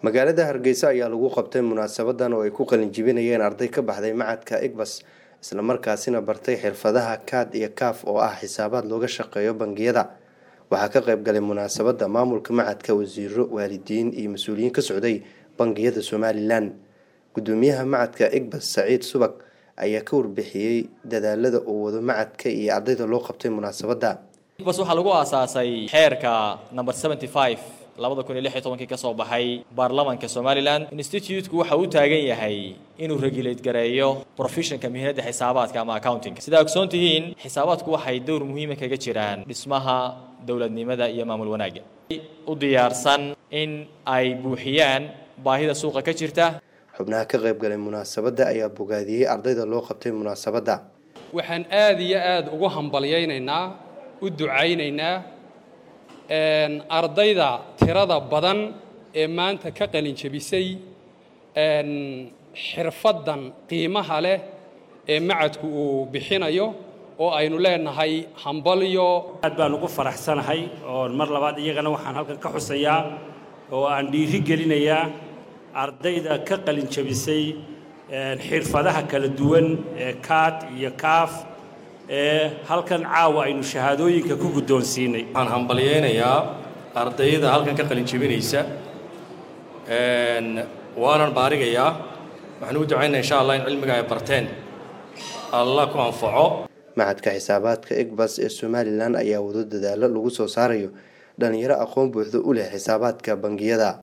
magaalada hargeysa ayaa lagu qabtay munaasabadan oo ay ku qalinjibinayeen arday ka baxday macadka igbas islamarkaasina bartay xirfadaha kaad iyo kaaf oo ah xisaabaad looga shaqeeyo bangiyada waxaa ka qayb galay munaasabada maamulka macadka wasiiro waalidiin iyo mas-uuliyiin ka socday bangiyada somalilan gudoomiyaha macadka igbas saciid subag ayaa ka warbixiyey dadaalada uu wado macadka iyo ardayda loo qabtay munaasabada bas waxaa lagu aasaasay xeerka number seventy five labada kun iyo lix iyo tobankii ka soo baxay baarlamanka somalilan instituteku waxa uu taagan yahay inuu regulate gareeyo professionka mihnada xisaabaadka ama accounting sidaa ogsoon tihiin xisaabaadku waxay dowr muhiima kaga jiraan dhismaha dowladnimada iyo maamul wanaagga u diyaarsan in ay buuxiyaan baahida suuqa ka jirta xubnaha ka qayb galay munaasabada ayaa bogaadiyey ardayda loo qabtay munaasabada waxaan aada iyo aada ugu hambalyaynaynaa u ducaynaynaa ardayda tirada badan ee maanta ka qalin jebisay xirfaddan qiimaha leh ee macadku uu bixinayo oo aynu leenahay hambalyo aad baan ugu faraxsanahay oo mar labaad iyagana waxaan halkan ka xusayaa oo aan dhiiri gelinayaa ardayda ka qalin jebisay xirfadaha kala duwan ee kaad iyo kaaf ee halkan caawa aynu shahaadooyinka ku guddoonsiinay waxaan hambalyaynayaa ardayda halkan ka qalin jebinaysa waanan baarigayaa waxaan ugu ducaynaa insha allah in cilmiga ay barteen allah ku anfaco macadka xisaabaadka igbas ee somalilan ayaa wado dadaalo lagu soo saarayo dhalinyaro aqoon buuxda u leh xisaabaadka bangiyada